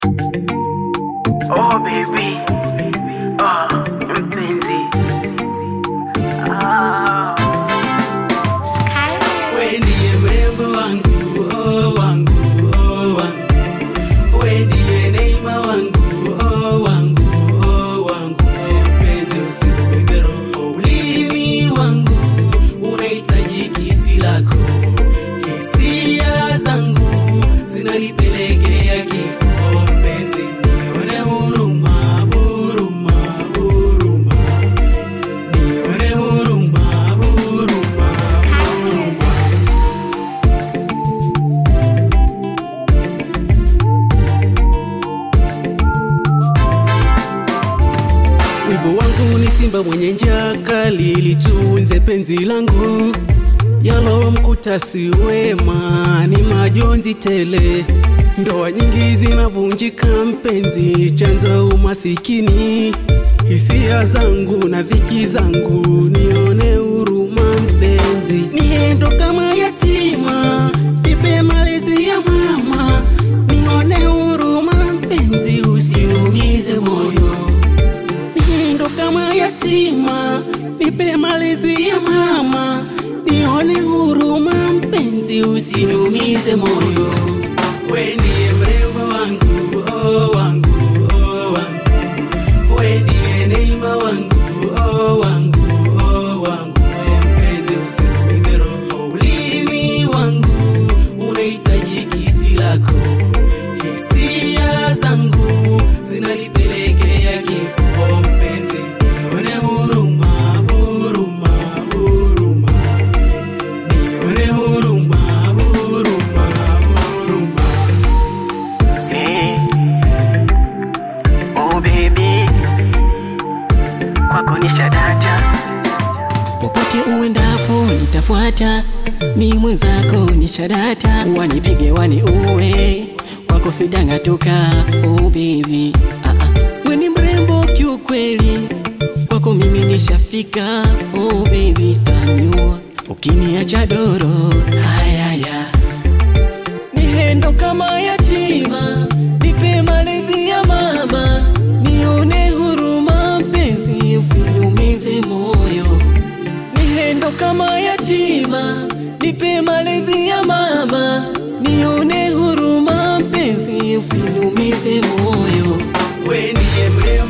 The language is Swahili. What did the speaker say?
Oh baby, ah mpenzi, ah. We ndiye mrembo wangu, oh wangu, oh wangu. We ndiye neema wangu, oh wangu, oh wangu. Mpenzi usiniumize roho. Ulimi wangu unahitaji kisi lako. Hisia zangu zinanipelekea kifo. Mpenzi nione huruma, huruma, huruma. Nione huruma, huruma, huruma. Wivu wangu ni simba mwenye njaa kali, litunze penzi langu. Yalomkuta si wema, ni majonzi tele. Ndoa nyingi zinavunjika mpenzi, chanzo umasikini. Hisia zangu na dhiki zangu, nione huruma mpenzi. Niendo kama yatima, nipe malezi ya mama. Nione huruma mpenzi, usiniumize moyo niendo kama yatima, nipe malezi ya mama, nione huruma mpenzi, usiniumize moyo. We ndiye mrembo wangu, oh wangu, oh wangu. We ndiye neema wangu, oh wangu, oh wangu. Mpenzi, usiniumize roho. Ulimi wangu unahitaji kisi lako. Hisia zangu zinanipelekea kifo. Mpenzi, nione huruma, huruma, huruma. Nione huruma, huruma, huruma. Hey. Oh baby, kwako ni shadata. popote uendapo nitafuata, mi mwenzako ni shadata, wanipige wani uwe kwako sidangatuka, oh baby ah, ah. we ni mrembo kiukweli, kwako mimi nishafika, oh baby tanyua, ukiniacha doro hayaya nihendo kama yatima, nipe malezi ya mama, nione huruma mpenzi, usiniumize moyo. Nihendo kama yatima, nipe malezi ya mama, nione huruma mpenzi, usiniumize moyo. We ndiye mrembo